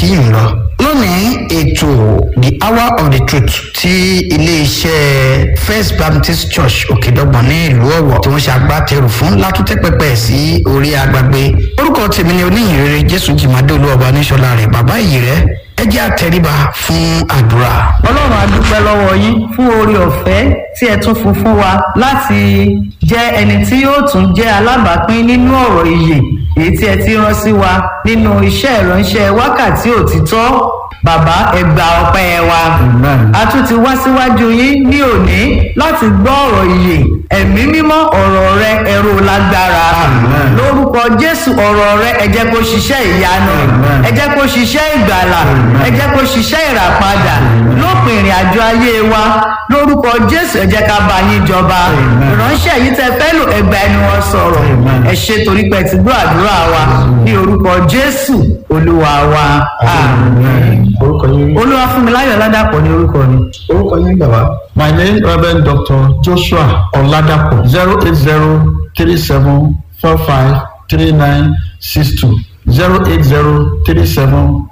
yìí ń lọ lónìí ètò the hour of the truth ti iléeṣẹ́ first baptist church òkèdọ́gbọ̀n ní ìlú ọ̀wọ̀ tí wọ́n ṣe agbátẹrù fún látúntẹ́ pẹpẹ sí orí agbágbé orúkọ tèmi ni oníyìnrere jésù jìmádé olúwọba níṣọlá rẹ bàbá yìí rẹ ẹ jẹ́ àtẹríba fún àdúrà. ọlọ́run a dúpẹ́ lọ́wọ́ yín fún oore ọ̀fẹ́ tí ẹ tún fún fún wa láti jẹ́ ẹni tí yóò tún jẹ́ alábàápín nínú ọ̀rọ̀ ìyè èyí tí ẹ ti rán sí wa nínú iṣẹ́ ìránṣẹ́ wákàtí òtítọ́ bàbá ẹgbà ọpẹ́ wa a tún ti wá síwájú yín ní òní láti gbọ́ ọ̀rọ̀ ìyè ẹ̀mí mímọ́ ọ̀rọ̀ rẹ ẹ̀rọ lágbára lórúkọ jésù ọ̀rọ̀ rẹ ẹ jẹ́ kó ṣiṣẹ́ ìyanu ẹ jẹ́ kó ṣiṣẹ́ ìgbàlà ẹ jẹ́ kó ṣiṣẹ́ ìràpadà lópin ìrìn àjò ayé wa lórúkọ jésù ẹ jẹ́ ká bá yín jọba ìránṣẹ́ yìí tẹ fẹ́ lò ẹgbà ẹni wọn sọ̀rọ̀ ẹ ṣe torí pé ti gbọ́ àdúrà wa ní orúkọ jésù olúwa wa orúkọ yín olúwa fún mi láyọ̀ ládàpọ̀ ní orúkọ mi. orúkọ yín bàbá. my name reverend dr joshua oladapo zero eight zero three seven four five three nine six two zero eight zero three seven